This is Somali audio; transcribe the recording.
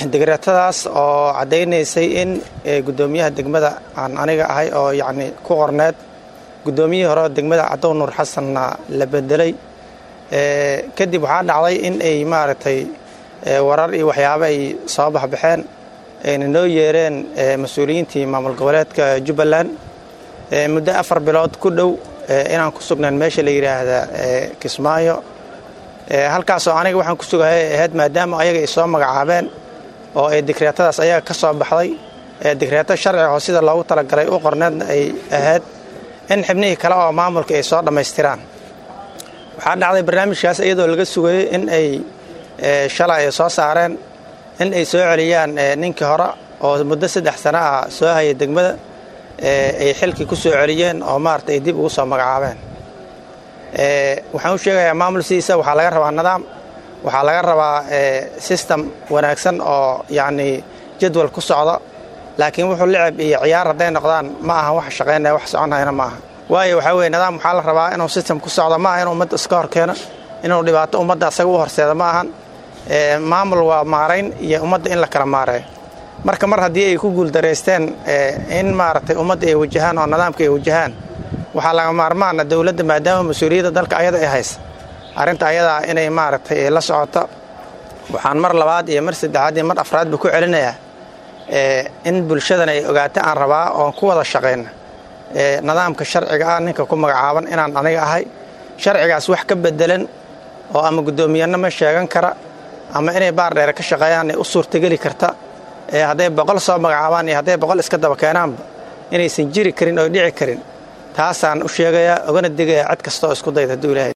digreetadaas oo caddaynaysay in guddoomiyaha degmada aan aniga ahay oo yacni ku qorneed guddoomiyihii hore degmada cadow nuur xasanna la bedelay kadib waxaa dhacday in ay maaragtay warar iyo waxyaabo ay soo baxbaxeen ayna noo yeereen mas-uuliyiintii maamul goboleedka jubbaland muddo afar bilood ku dhow inaan ku sugnayn meesha la yidhaahda kismaayo halkaasoo aniga waxaan ku sugahay ahayd maadaama ayaga ay soo magacaabeen oo ay digreetadaas ayaga ka soo baxday digreeto sharciga oo sida loogu talagalay u qorneedna ay ahayd in xibnihii kale oo maamulka ay soo dhammaystiraan waxaa dhacday barnaamijkaas iyadoo laga sugayey in ay shalay ay soo saareen in ay soo celiyaan ninkii hore oo muddo saddex sano ah soo hayay degmada ay xilkii ku soo celiyeen oo maarata ay dib ugu soo magacaabeen waxaan u sheegayaa maamul sidiisa waxaa laga rabaa nidaam waxaa laga rabaa sistem wanaagsan oo yacni jadwal ku socda laakiin wuxuu licab iyo ciyaar hadday noqdaan ma aha wax shaqaynaya wax soconayna ma aha waayo waxaa weye nidaam waxaa la rabaa inuu sistem ku socdo ma aha inuu ummadda iska hor keeno inuu dhibaato ummadda asaga u horseeda ma ahan maamul waa maarayn iyo ummadda in la kala maareeyo marka mar haddii ay ku guuldaraysteen in maaragtay ummadda ay wajahaan oo nidaamka ay wajahaan waxaa laga maarmaana dowladda maadaama mas-uuliyadda dalka ayada ay haysa arrinta ayadaa inay maaragtay la socoto waxaan mar labaad iyo mar saddexaad iyo mar afraadba ku celinayaa in bulshadan ay ogaata aan rabaa oon ku wada shaqayna nidaamka sharciga ah ninka ku magacaaban inaan aniga ahay sharcigaas wax ka bedelan oo ama guddoomiyanno ma sheegan kara ama inay baar dheere ka shaqeeyaan ay u suurtageli karta hadday boqol soo magacaabaan iyo hadday boqol iska daba keenaanba inaysan jiri karin oo dhici karin taasaan u sheegayaa ogana digayaa cid kasta oo isku dayda hadduu ilaahay